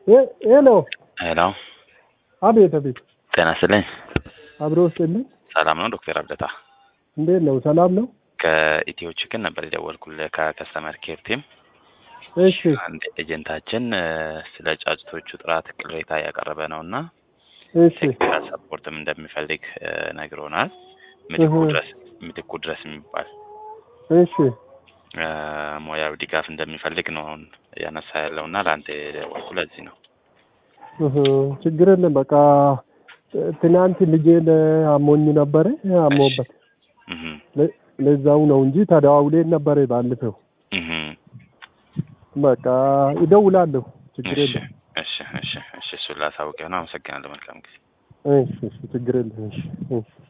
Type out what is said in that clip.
ሄ- ሄሎ ሄሎ አቤት አቤት ጤና ይስጥልኝ። አብሮ ውስጥልኝ ሰላም ነው ዶክተር አብደታ? እንዴት ነው ሰላም ነው ከኢትዮ ችክን ነበር የደወልኩልህ ከከስተመር ኬር ቲም። እሺ አንድ ኤጀንታችን እ፣ ስለ ጫጭቶቹ ጥራት ቅሬታ ያቀረበ ነው እና እሺ ቴክኒካል ሰፖርትም እንደሚፈልግ እ፣ ነግሮናል። ምትኩ እህ። ድረስ ምትኩ ድረስ የሚባል እሺ እ፣ ሙያዊ ድጋፍ እንደሚፈልግ ነው አሁን እያነሳ ያለው እና ለአንተ የደወልኩ ለዚህ ነው። እህ፣ ችግር የለም በቃ ትናንት ልጄን አሞኝ ነበረ አሞበት እህ፣ ለ- ለዛው ነው እንጂ ተደዋውሌን ነበረ ባለፈው እህ። በቃ ይደውላለሁ ችግር እሺ የለም እሺ እሺ እሺ እሱን ላሳውቅህ ነው። አመሰግናለሁ። መልካም ጊዜ። እሺ እሺ ችግር የለም እሺ እሺ